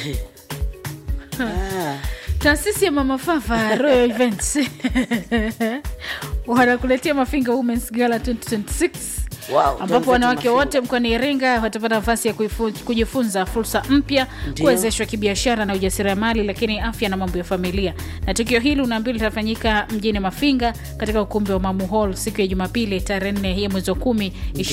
Ah, taasisi ya mama fafa royal events wanakuletea mafinga womens gala 2026 Wow, ambapo wenzetu wanawake Mafinga. wote mkoani Iringa watapata nafasi ya kuifu- kujifunza fursa mpya, Ndio. kuwezeshwa kibiashara na ujasiriamali, lakini afya na mambo ya familia. Na tukio hili unaambiwa litafanyika mjini Mafinga katika ukumbi wa Mamu Hall siku ya Jumapili tarehe 4 ya mwezi wa 10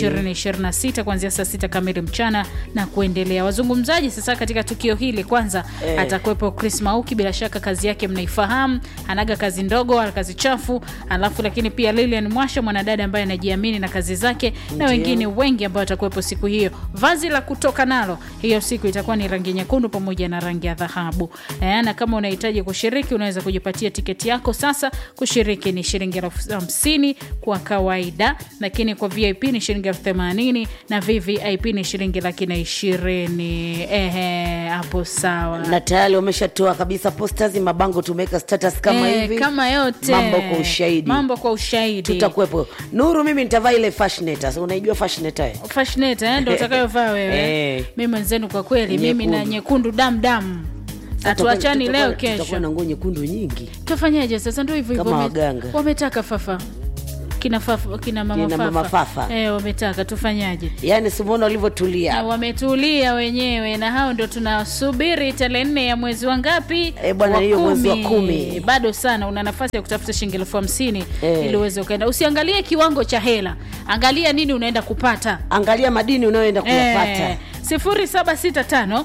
2026 kuanzia saa sita kamili mchana na kuendelea. Wazungumzaji sasa katika tukio hili, kwanza Eh. atakuwepo Chris Mauki, bila shaka kazi yake mnaifahamu, anaga kazi ndogo wala kazi chafu, alafu lakini pia Lilian Mwasha, mwanadada ambaye anajiamini na kazi zake na Ndio. wengine wengi ambao watakuwepo siku hiyo. Vazi la kutoka nalo hiyo siku itakuwa ni rangi nyekundu pamoja na rangi ya dhahabu. Eh, na kama unahitaji kushiriki, unaweza kujipatia tiketi yako sasa. Kushiriki ni shilingi elfu hamsini kwa kawaida, lakini kwa VIP ni shilingi elfu themanini na VVIP ni shilingi laki na ishirini. Ehe, hapo sawa. na tayari wameshatoa kabisa posters, mabango tumeweka status kama Eh, hivi kama yote mambo kwa ushahidi mambo kwa ushahidi tutakuwepo. Nuru, mimi nitavaa ile fashioneta, unaijua fashioneta eh? Fashioneta, eh, ndo utakayovaa wewe Eh. mi mwenzenu kwa kweli mimi na nyekundu damdam hatuachani leo Tutakuwa kesho na nguo nyekundu nyingi tufanyaje sasa ndo hivyo hivyo Kama wame- waganga. wametaka fafa kina, fafa, kina mama Kina fafa, mama fafa. Eh, wametaka tufanyaje yaani simuona na walivyotulia wametulia wenyewe na hao ndo tunasubiri tarehe nne ya mwezi wa ngapi Eh, bwana, hiyo mwezi wa kumi. bado sana una nafasi ya kutafuta shilingi elfu hamsini Eh. ili uweze ukaenda usiangalie kiwango cha hela angalia nini unaenda kupata angalia madini unayoenda kuyapata Eh, 0765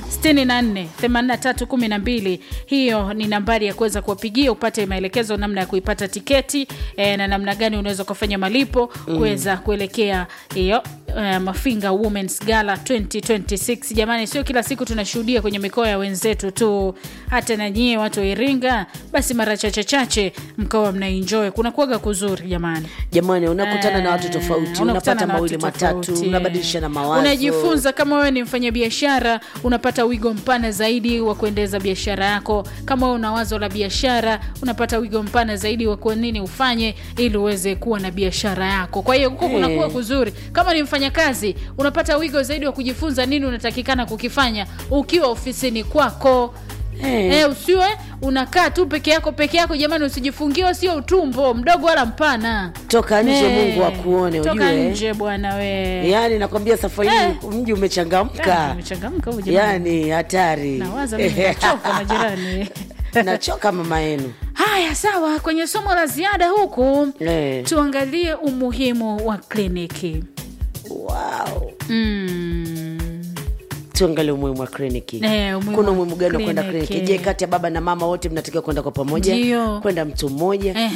64 83 12 hiyo ni nambari ya kuweza kuwapigia upate maelekezo namna ya kuipata tiketi eh, na namna gani unaweza ukafanya malipo kuweza kuelekea hiyo eh, mafinga womens gala 2026 jamani sio kila siku tunashuhudia kwenye mikoa ya wenzetu tu hata na nyie watu wa iringa basi mara chache chache mkawa mnaenjoy kuna kuaga kuzuri jamani jamani unakutana na watu Eh, tofauti unakutana unapata na mawili watu matatu tofauti. unabadilishana mawazo unajifunza kama wewe ni mfanyabiashara unapata wigo mpana zaidi wa kuendeleza biashara yako kama wewe una wazo la biashara unapata wigo mpana zaidi wa kwa nini ufanye ili uweze kuwa na biashara yako kwa hiyo huko Eh. kunakuwa kuzuri kama ni mfanyakazi unapata wigo zaidi wa kujifunza nini unatakikana kukifanya ukiwa ofisini kwako Eh. Eh, usiwe unakaa tu peke yako peke yako jamani usijifungiwe sio utumbo mdogo wala mpana toka nje Eh, mungu akuone toka ujue nje bwana we yaani nakwambia safari Eh. hii mji umechangamka umechangamka huyu jamani. yaani hatari nawaza mimi nachoka majirani nachoka mama yenu haya sawa kwenye somo la ziada huku Eh. tuangalie umuhimu wa kliniki wow. mm. tuangalie umuhimu wa kliniki Eh, umuhimu kuna wa umuhimu gani wa kwenda kliniki. kliniki je kati ya baba na mama wote mnatakiwa kwenda kwa pamoja Ndio. kwenda mtu mmoja Eh.